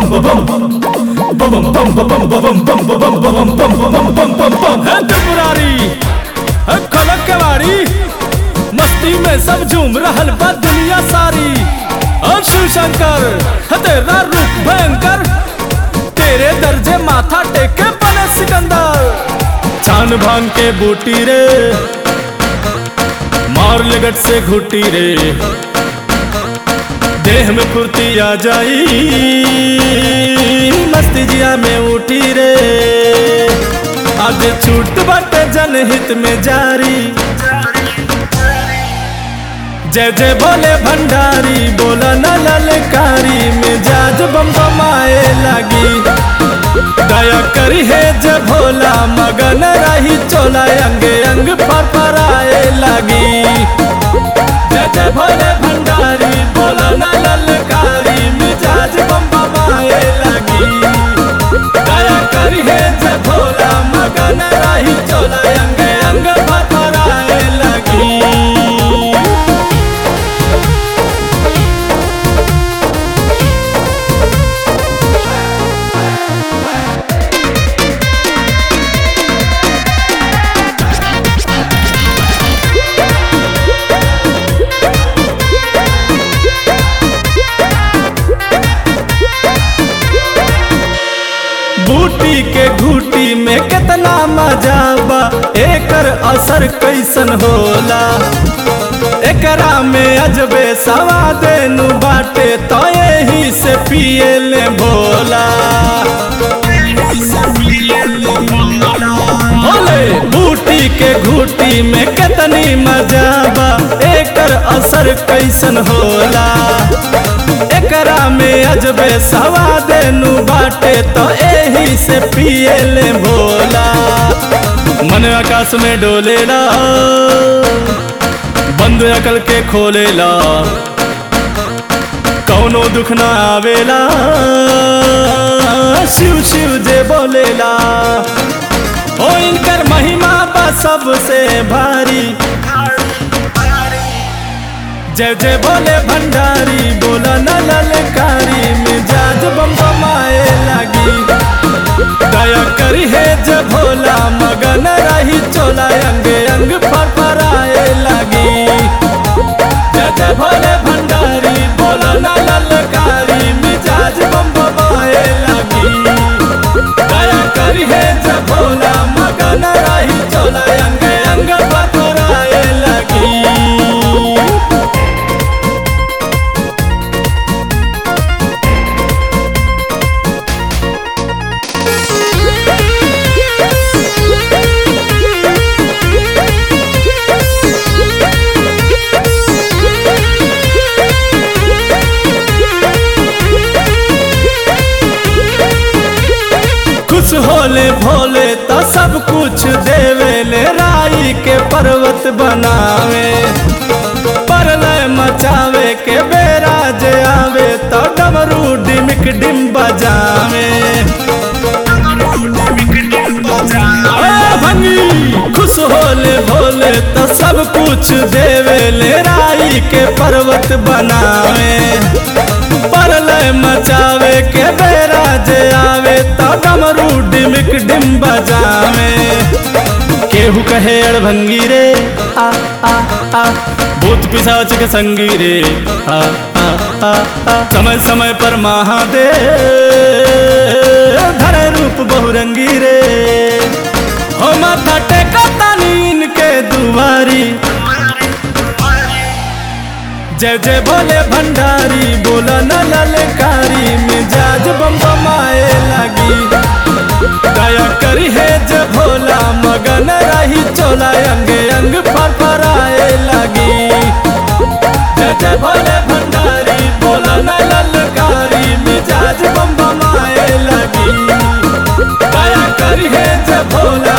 है त्रिपुरारी है खलक केवाड़ी मस्ती में सब झूम रहल बा दुनिया सारी और शिव शंकर है तेरा रूप भयंकर तेरे दर्जे माथा टेके बने सिकंदर छान भांग के बूटी रे मार लगट से घुटी रे देह में फुर्ती आ जाई मस्ती जिया में उठी रे आज छूट बटे जनहित में जारी जय जय बोले भंडारी बोला न ललकारी मिजाज बम बमाए लगी दया करी है जय भोला मगन रही चोला अंग अंग फरफराए लगी जय जय भोले भंडारी बोला न ललकारी मिजाज बम बमाए लगी दया करी है जय भोला मगन रही चोला अंग अंग फरफराए लगी बूटी के घूटी में कितना मजा बा एकर असर कैसन होला एकरा में अजबे सवाद नु बाटे तो यही से पिए ले भोला बोले बूटी के घूटी में कितनी मजा बा एकर असर कैसन होला एकरा में अजबे सवाद नु बाटे तो एही से पिए ले भोला मन आकाश में डोलेला बंद अकल के खोलेला कौनो दुख ना आवेला शिव शिव जे बोलेला ओ इनकर महिमा बा सबसे भारी जय जय बोले भंडारी बोला न ललकारी मिजाज बम बमाए लगी दया करी है जय भोला मगन रही चोला अंग अंग फरफराए लगी जय जय भोले भंडारी बोला न ललकारी मिजाज बम बमाए लगी दया करी है जय भोला मगन रही चोला अंग अंग फरफराए लगी खुश होले भोले तो सब कुछ देवे ले राई के पर्वत बनावे परलय मचावे के बेरा जे आवे तो डमरू डिमिक डिम बजावे ए भंगी खुश होले भोले तो सब कुछ देवे ले राई के पर्वत बनावे परलय मचावे के बेरा जे आवे तो डमरू डिमिक डिम बजावे केहू कहे अड़भंगी रे आ आ आ भूत पिशाच के संगी रे आ आ आ आ समय समय पर महादेव धरे रूप बहुरंगी रे हो माथा टेका तानीन के दुआरी जय जय भोले भंडारी बोला न ललकारी मिजाज बम बमाए लगी दया करी है जय भोला मगन रही चोला अंग अंग फरफराए लगी जय जय भोले भंडारी बोला न ललकारी मिजाज बम बमाए लगी दया करी है जय भोला